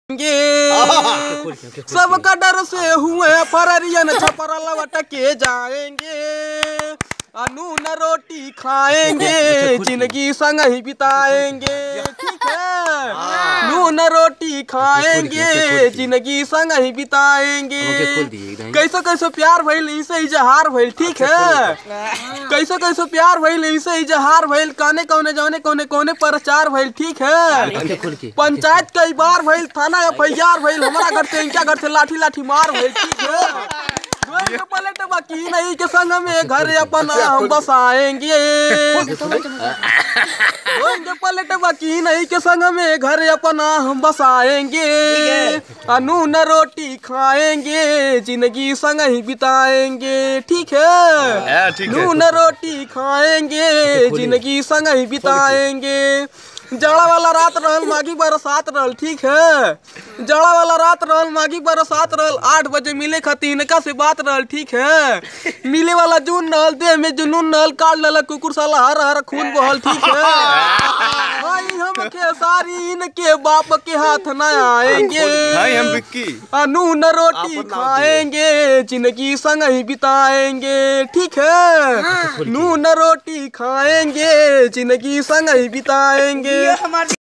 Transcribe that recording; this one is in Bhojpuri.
जाएंगे सबका डर से हुए फररियन छपरा लवट के जाएंगे अनून रोटी खाएंगे जिंदगी संग ही बिताएंगे ठीक है नून रोटी खाएंगे जिंदगी संग ही बिताएंगे कैसे कैसे प्यार भइल इसे इजहार भइल ठीक है कैसे कैसे प्यार भइल इसे इजहार भइल काने कौने जौने कौने कौने प्रचार भइल ठीक है पंचायत कई बार भइल थाना एफ आई आर भइल हमारा घर से इनका घर से लाठी लाठी मार भइल ठीक है द्वंद्व पलट बाकी नहीं के संग में घर अपना हम बसाएंगे द्वंद्व पलट बाकी नहीं के संग में घर अपना हम बसाएंगे अनून रोटी खाएंगे जिंदगी संग ही बिताएंगे ठीक है ठीक है नून रोटी खाएंगे जिंदगी संग ही बिताएंगे जाड़ा वाला रात रहल मागी बरसात रहल ठीक है जाड़ा वाला रात रहल मागी बरसात रहल आठ बजे मिले खातिर इनका से बात रहल ठीक है मिले वाला जून रहल देह में जुनून रहल काट लल कुकुर साला हर हर खून बहल ठीक है भाई हम खेसारी इनके बाप के हाथ न आएंगे भाई हम विक्की अनून रोटी खाएंगे जिंदगी संग ही बिताएंगे ठीक है नून रोटी खाएंगे जिंदगी संग ही बिताएंगे